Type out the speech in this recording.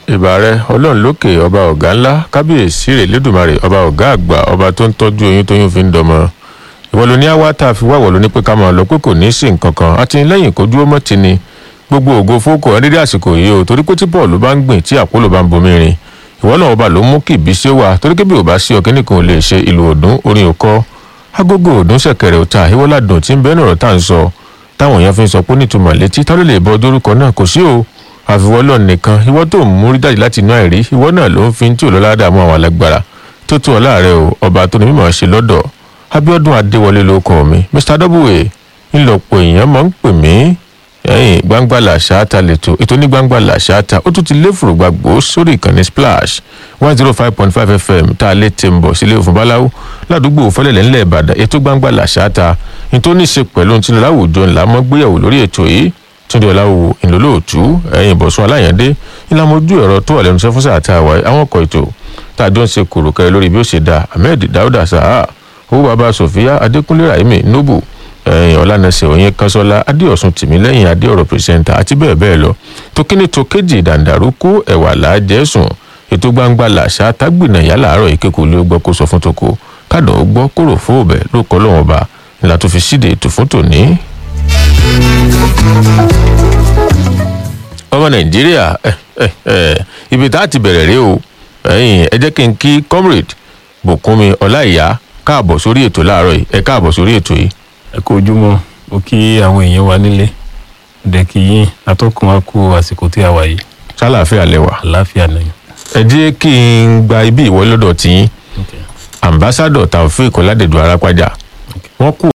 ìbà rẹ ọlọ́run lókè ọba ọ̀gá ńlá kábíyèsí rẹ̀ lẹ́dùnmarè ọba ọ̀gá àgbà ọba tó ń tọ́jú oyún tóyún fi ń dọmọ ìwọ ló ní àwa tá a fi wáwọ̀ ló ní pé ká máa lọ pé kò ní í sí nǹkan kan àtìlẹ́yìn kó dúró mọ́ ti ni gbogbo ògo fókò ẹdídé àsìkò yìí o torí pé tí bọ́ọ̀lù bá ń gbìn tí àpòlò bá ń bomi rin ìwọ náà ọba ló mú kí ìbísí wà torí pé bí ò bá sí ọkẹ́ nìkan ò lè ṣe ìlú òdùn orin òkọ agogo òdùn ṣẹ̀kẹ̀rẹ̀ òta ìwọ́ládùn tí ń bẹ́ẹ̀ nọ̀rọ̀ tá à ń sọ táwọn èèyàn fi ń sọ pé nítumọ̀ létí tá ló lè bọ́ dórúkọ náà kò sí o àfiwọ́lọ́ nìkan ìwọ tó ń múrí jáde láti inú àìrí ìwọ náà ló ń fi tí òlọ́lá dààmú àwọn alágbára tó tún ọ láàrẹ o ọba tó ní mímọ̀ ṣe lọ́dọ̀ abiodun adéwọlé ló kọ mi mr w ńlọpọ̀ èèyàn máa ń pè mí ẹ̀yìn gbangba làṣáàtà lẹ́tọ̀ ètò ní gbangba làṣáàtà ó tún ti lé fùrùgbàgbó sórí ìkànnì splash one zero five point five fm tá a lè tẹ̀ ń bọ̀ sílé òfin báláwo ládùúgbò fẹlẹ̀lẹ̀ ńlẹ̀ ìbàdàn ètò gbangba làṣáàtà ní tó ní í ṣe pẹ̀lú tí láwùjọ ńlá mọ́ gbéyàwó lórí ètò yìí túndé ọláwò ìlólóòtú ẹ̀yìn ìbọ̀sùn aláyàndé ìlànà ojú ẹ̀rọ tó wà lẹ́nu iṣẹ́ fún sáà tá a wáyé àwọn ọkọ̀ ètò tá a jọ ń ṣe kòròkẹ́ lórí bí ó ṣe da ahmed dauda saha owó baba sofia adékúnlé rahimi nobu ẹ̀yìn ọ̀lànàṣẹ òyìn kanṣọ́lá adéọ̀sùn tìmílẹ́yìn adéọ̀rọ̀ pírẹsẹ̀ntà àti bẹ́ẹ̀ bẹ́ẹ̀ lọ tó kíní tó kéjì dàǹdàrúkú ẹ̀wà làájẹ́sùn ètò gbangba làṣà tágbìnà yálà àárọ̀ ìkékòó ló gbọ́ kó sọ fún toko kádọ̀ ó gbọ́ kóró fóòbẹ̀ ló kọ́ lọ́wọ́n ọba ìlà tó fi síde ètò fún tòní. ọmọ nàìjíríà ibi tá a ti bẹ̀rẹ̀ rí o ẹ jẹ́ kí n kí comrade bùkúnmi ọláìyá káàbọ̀ sórí ètò láàárọ̀ yìí ẹ káàbọ̀ sórí ètò yìí. ẹ kú ojúmọ́ mo kí àwọn èèyàn wa nílé dẹ kí yín atọ́kùn wa kú àsìkò tí a wà yìí sálàáfíà lẹwà. àláfíà nìyẹn. ẹ jẹ́ kí n gba ibi ìwọlọ́dọ̀ tí ambassadọ̀ taofeek ọládẹ̀dọ̀ arápájà wọ́n kú